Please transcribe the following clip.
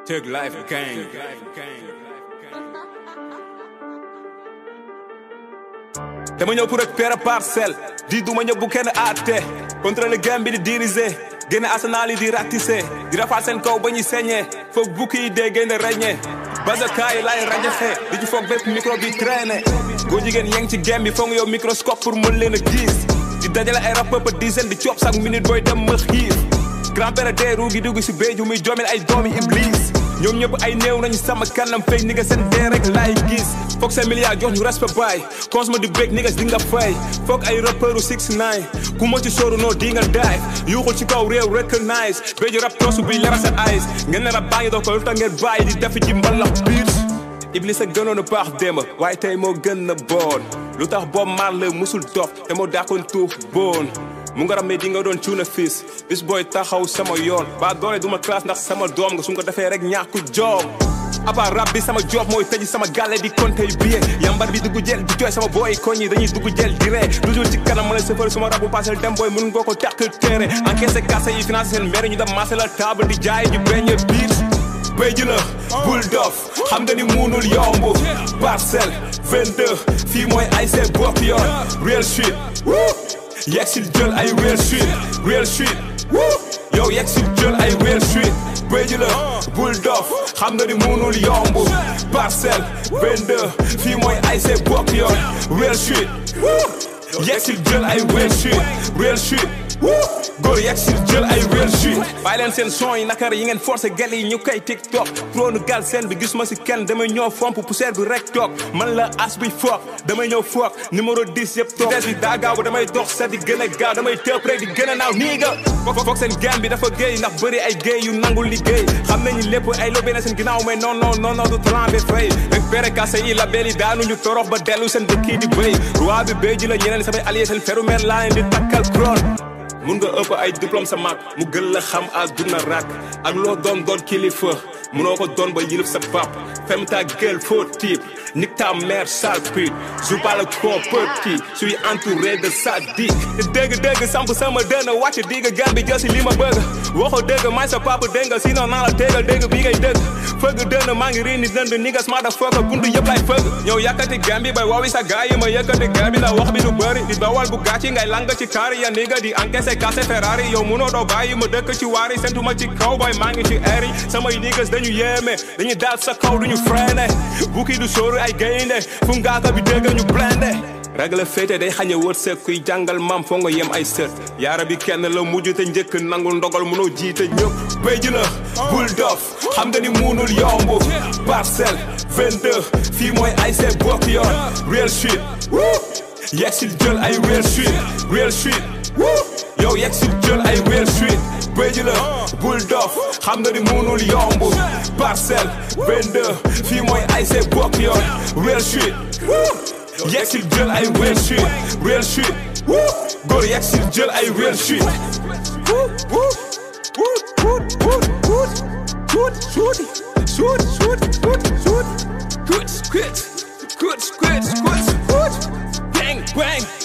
Tug Life Gang. dama ñëw pour récupérer parcelle di duma ñëw bu kenn àtte contrôle game bi di diriger génne arsenal yi di ratisser di rafaal seen kaw ba ñuy saigner foog bukki yi dee génne reñe bazaka yi lay rajaxe di ci foog bépp micro bi traîner góor jigéen yeng ci game bi foog nga yow microscope pour mën leen a gis di dajale ay rappeur ba dizaine di coob chaque minute booy dem ma xiif grand-père de ruugi dugg si béju muy joomel ay doomi iblis ñoom ñëpp ay néew nañu sama kanam fay ni nga seen dee rek laay gis foog seen milliards jox ñu respect baay consommer di break ni nga di nga fay foog ay rappeuru 6 9 ku ma ci sóoru noo di nga daay yuuxul ci kaw réew recognize béju rap toosu bi leral sa eyes ngeen ne rap baa ngi dox ko lu tax ngeen bàyyi di defi ci mbalax biir iblis a gënoon a baax démb waaye tey moo gën na boon lu tax Bob Marley musul dof te moo daakoon tuux boon mu nga ramee di nga doon cuuna fils bis booy taxaw sama yoon ba doole duma classe ndax sama doom nga su nga defee rek ñàkku joom aba rab bi sama job mooy tëj sama gàlle di compter yu billet yambar bi dugg jël di jooy sama booy koñ yi dañuy dugg jël di ree toujours ci kanam ma la sëfër suma rabu passel dem booy mun ngoo ko tekk téere encaissé kase yi financé seen maire ñu dem marché la table di jaay di beñe biir béy ji la bul dof xam nga ni muunul yomb parcelle 22 fii mooy ay see bokk yoon real shit yegg si jël ay real shit real shit yow yegg si jël ay real shit béy ji la bul dof xam nga ni muunul yomb parcelle 22 fii mooy ay see bokk yoon real shit yegg si jël ay real shit real shit góor yegg si jël ay real shit bàyyi leen seen son yi nakar yi ngeen forcé gel yi ñu koy tiktok trône gal seen bi gis ma si kenn damay ñëw fomp poussière bi rek toog man la as bi foog damay ñëw foog numéro 10 yëpp toog des bi daa gaaw ba damay dox sa di gën a gaaw damay tëb rek di gën a naaw nii nga foog seen game bi dafa géey ndax bëri ay géey yu nangul liggéey xam nañu lépp ay lobee na seen ginnaaw mais non non non non du trembe fay rek pere kase yi la beli daanuñu torox ba dellu seen dëkk di béy roi bi béy ji la ñeneen samay allié seen ferumer laa leen di takkal krone mun nga ëpp ay diplôme sa mag mu gën la xam àdduna rak ak loo doon doon kilifa munoo ko doon ba yilif sa pap fem ta gueule faux type nique ta mère sale pute joue pas le con petit suis entouré de sadique te dégg dégg samp sama dënn wàcc digg gan bi jël si li ma bëgg waxo dégg may sa papa dégg nga sinon naa la tégal dégg bi ngay dégg fëgg dënn maa ngi rii ni dënd ni nga smart fëgg buntu yëpp lay fëgg ñëw yàkkati gan bi bay woowi sa gaay yi ma yëkkati gan bi la wax bi du bëri di dawal bu gàcci ngay lang ci kaari ya ni nga di encaissé kase Ferrari yow munoo doo bàyyi ma dëkk ci waari sentuma ci kaw boy maa ngi ci air yi samay niggas dañu yéeme dañuy daal sa kaw duñu freiné bukki du sóoru ay gaynde fu ngaaka bi dégg ñu blende ragal féete day xañe wërsëg kuy jàngal maam foo nga yem ay sët yaara bi kenn la mujj te njëkk nangul ndogal munoo jiite ñëpp béy ji la bul dof xam nga ni muunul yomb parcelle 22 fii mooy ay see bokk yoon real shit yegg si jël ay real shit real shit yow yegg si jël ay real shit béy ji la bul dof xam nga ni muunul yomb parcelle 22 fii mooy ay see bokk yoon real shit yegg si jël ay real shit real shit góor yegg si jël ay real shit Good, good, good, good, good, good, bang, bang.